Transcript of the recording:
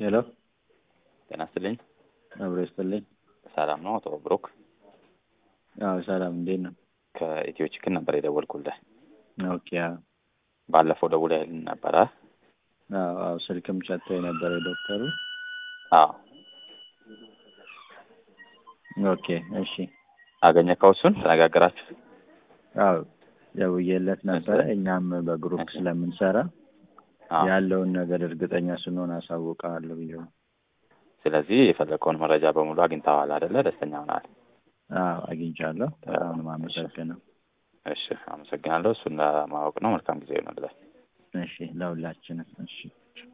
ሄሎ ጤና ይስጥልኝ። አብሮ ይስጥልኝ። ሰላም ነው አቶ ብሩክ? አዎ ሰላም፣ እንዴት ነው? ከኢትዮ ችክን ነበር የደወልኩልህ። ኦኬ። አዎ ባለፈው ደውለህልን ነበረ? አዎ አዎ፣ ስልክም ሰጥቶ የነበረ ዶክተሩ። አዎ። ኦኬ፣ እሺ። አገኘከው? እሱን ተነጋገራችሁ? አዎ ደውዬለት ነበረ። እኛም በግሩፕ ስለምንሰራ አዎ። ያለውን ነገር እርግጠኛ ስንሆን አሳውቅሃለሁ ብዬው። ስለዚህ የፈለግከውን መረጃ በሙሉ አግኝተዋል አይደለ? ደስተኛ ሆናል? አዎ አግኝቻለሁ። በጣም ነው የማመሰግነው። እሺ፣ አመሰግናለሁ። እሱን ለማወቅ ነው። መልካም ጊዜ ይሆንልህ። እሺ፣ ለሁላችንም። እሺ